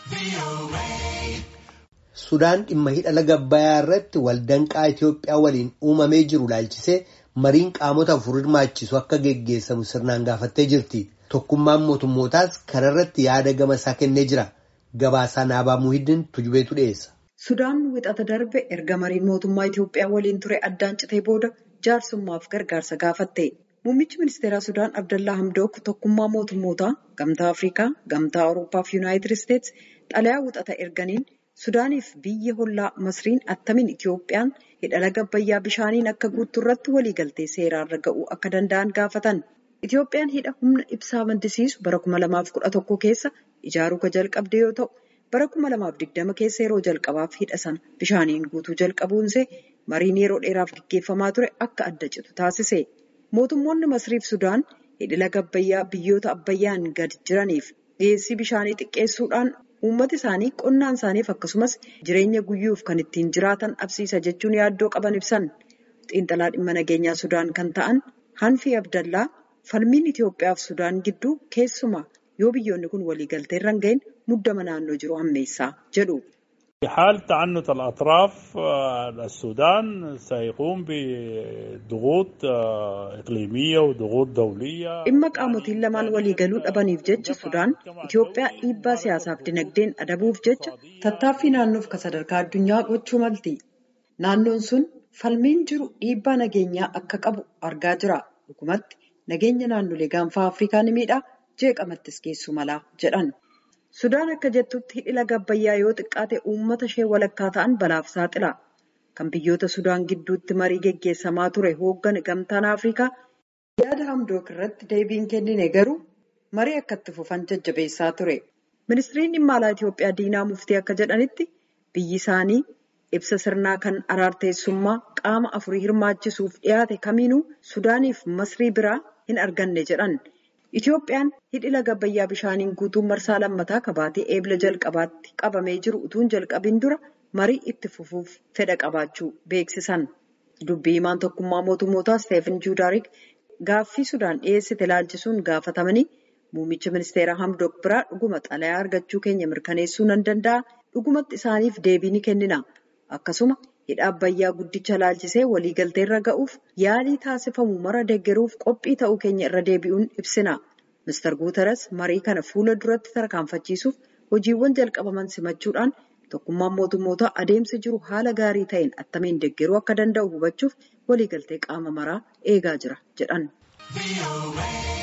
Sudaan dhimma hidha laga Abbayyaa irratti waldanqaa Itoophiyaa waliin uumamee jiru laalchisee mariin qaamota afur hirmaachisu akka geggeessamu sirnaan gaafattee jirti. Tokkummaan mootummootaas kanarratti yaada gama isaa kennee jira. Gabaasaa Naabaa Muhiddin Tujubeetu dhiyeessa. Sudaan wixata darbe erga mariin mootummaa Itoophiyaa waliin ture addaan citee booda jaarsummaaf gargaarsa gaafatte. Muummichi ministeeraa Sudaan Abdallaa Hamdook tokkummaa mootummootaa gamtaa Afrikaa, gamtaa Awurooppaa fi Yuunaayitid Isteetsi xalayaa wixata erganiin Sudaaniif biyya hollaa Masriin attamiin Itoophiyaan hidha laga Abbayyaa bishaaniin akka guuttu irratti waliigaltee seeraarra ga'uu akka danda'an gaafatan. Itoophiyaan hidha humna ibsaa maddisiisu bara 2011 keessa ijaaruu kan jalqabde yoo ta'u, bara 2020 keessa yeroo jalqabaaf hidha sana bishaaniin guutuu jalqabuunsee mariin yeroo dheeraaf gaggeeffamaa ture akka adda citu taasise. Mootummoonni Masriif Sudaan hidhi laga Abbayyaa biyyoota Abbayyaan gad jiraniif dhiyeessii bishaanii xiqqeessuudhaan uummata isaanii qonnaan isaaniif akkasumas jireenya guyyuuf kan ittiin jiraatan dhabsiisa jechuun yaaddoo qaban ibsan. Xiinxalaa dhimma nageenyaa Sudaan kan ta'an Hanfii Abdallaa falmiin Itoophiyaa fi Sudaan gidduu keessumaa yoo biyyoonni kun waliigaltee irra hin gahin muddama naannoo jiru hammeessaa jedhu. حال تعنت الأطراف السودان سيقوم بضغوط إقليمية وضغوط دولية dhimma qaamotiin lamaan waliigaluu dhabaniif jecha Sudaan Itoophiyaa dhiibbaa siyaasaaf dinagdeen adabuuf jecha tattaaffii naannoof kan sadarkaa addunyaa gochuu malti. Naannoon sun falmiin jiru dhiibbaa nageenyaa akka qabu argaa jira. Dhugumatti nageenya naannolee gaanfaa Afrikaa ni miidha jeeqamattis geessuu mala jedhan. Sudaan akka jettutti hidhi laga Abbayyaa yoo xiqqaate uummata ishee walakkaa ta'an balaaf saaxila. Kan biyyoota Sudaan gidduutti marii geggeessamaa ture hooggan gamtaan Afrikaa yaada hamdook irratti deebiin kennine garuu marii akka itti fufan jajjabeessaa ture. Ministiriin dhimma alaa Itoophiyaa Diinaa Muftii akka jedhanitti biyyi isaanii ibsa sirnaa kan araarteessummaa qaama afurii hirmaachisuuf dhiyaate kamiinuu Sudaaniif Masrii biraa hin arganne jedhan. Itoophiyaan hidhi laga Abbayyaa bishaaniin guutuun marsaa lammataa kabaatee eebila jalqabaatti qabamee jiru utuun jalqabiin dura marii itti fufuuf fedha qabaachuu beeksisan. Dubbii himaan tokkummaa mootummootaa Steefan Juudaarik gaaffii Sudaan dhiyeessite ilaalchisuun gaafatamanii muummicha ministeeraa Hamdook biraa dhuguma xalayaa argachuu keenya mirkaneessuu nan danda'a. Dhugumatti isaaniif deebii ni kennina. Akkasuma hidha Abbayyaa guddicha ilaalchisee waliigalteerra ga'uuf yaalii taasifamu mara deeggaruuf qophii ta'uu keenya irra deebi'uun ibsina. Mr. Guuteres marii kana fuula duratti tarkaanfachiisuuf hojiiwwan jalqabaman simachuudhaan tokkummaan mootummootaa adeemsa jiru haala gaarii ta'een attamiin deeggaruu akka danda'u hubachuuf waliigaltee qaama maraa eegaa jira jedhan.